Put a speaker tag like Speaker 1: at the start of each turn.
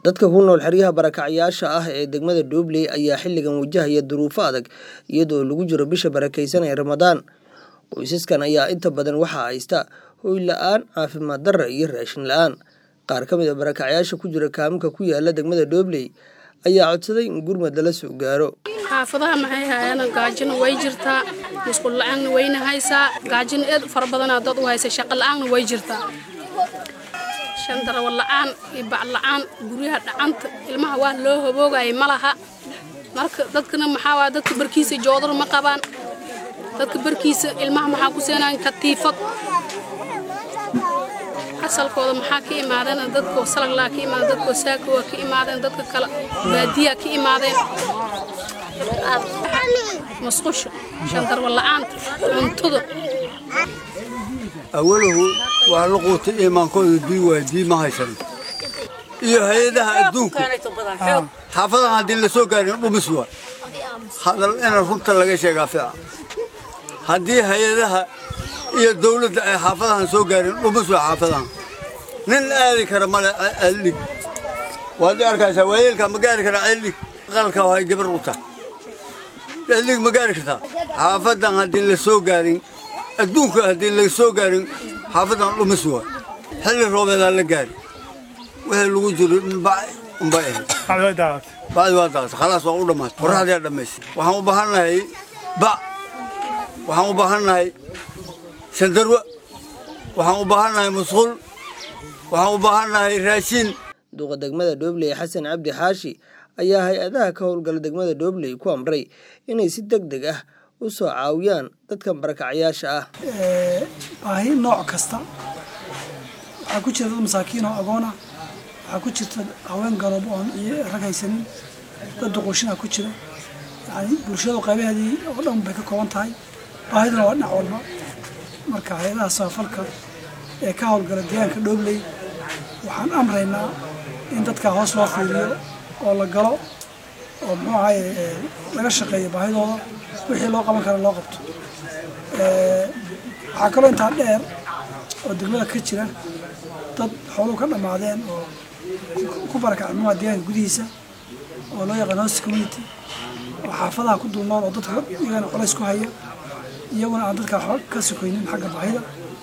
Speaker 1: dadka ku nool xeryaha barakacyaasha ah ee degmada Doobley ayaa xilligan wajahaya duruufo adag iyadoo lagu jiro bisha barakeysan ee Ramadaan qoysaskan ayaa inta badan waxaa haysta hoy la-aan caafimaad darra iyo raashin la-aan qaar ka mid a barakacyaasha ku jira kaaminka ku yaala degmada Doobley ayaa codsaday in gurmad lala soo gaaro
Speaker 2: xaafadaha maxay hayaan gaajina way jirtaa musqul la-aanna wayna haysaa gaajina eed fara badanaa dad u haysa shaqo la-aanna way jirtaa shandarawa la-aan iyo bac la-aan guryaha dhacanta ilmaha waa loo hoboogaya ma laha marka dadkana maxaa waa dadka barkiisa joodar ma qabaan dadka barkiisa ilmaha maxaa ku seenayan katiifad asalkooda maxaa ka imaadeen dadkoo salaglaa ka imaadeen dadkoo saaka waa ka imaadeen dadka kale baadiyaa ka imaadeen musqusha shandarwa la-aanta cuntada
Speaker 3: awalahu waa la quutay iimaankooda bii waay bii ma haysan iyo hay-adaha adduunka xaafadahan haddii la soo gaarin dhumis waa hadal ina runta laga sheegaa fiica haddii hay-adaha iyo dawladda ay xaafadahan soo gaarin dhumis waa xaafadahan nin aadi kara male ceeldhig waad arkaysaa waayeelka ma gaari karaa ceeldhig qalka hay gabar u tahay ceeldhig ma gaari kartaa xaafadan haddii la soo gaarin adduunka haddii la soo gaarin xaafadan dhumis waa xilli roobeedaa la gaari wixii lagu jiro unba ahayd bacdi waa daaqatay khalaas waa u dhammaatay qorraxdiyaa dhammaysay waxaan u baahannahay bac waxaan u baahannahay sandarwa waxaan u baahannahay musqul waxaan u baahannahay raashin
Speaker 1: duqa degmada Doobley Xasan Cabdi Xaashi ayaa hay-adaha ka howlgala degmada Doobley ku amray inay si degdeg ah u soo caawiyaan dadkan barakacyaasha ah
Speaker 4: baahi nooc kasta waxaa ku jira dad masaakiin oo agoon ah waxaa ku jirta haween garoob oon rag haysanin dad duquushinaa ku jira yani bulshadu qaybaheedii oo dhan bay ka kooban tahay baahiduna waa dhinac walba marka hay-adaha samafalka ee ka howlgala deegaanka Doobley waxaan amraynaa in dadka hoos loo fiiriyo oo la galo oo muxuu ahaye laga shaqeeyo baahidooda wixii loo qaban kara loo qabto waxaa kaloo intaa dheer oo degmada ka jira dad xooluhu ka dhammaadeen oo ku barakacay muxuha deegaanka gudihiisa oo loo yaqaan host community oo xaafadaha ku dulnool oo dadka iyagana colays ku haya iyaguna aan dadka waxba ka sokoynin xagga baahida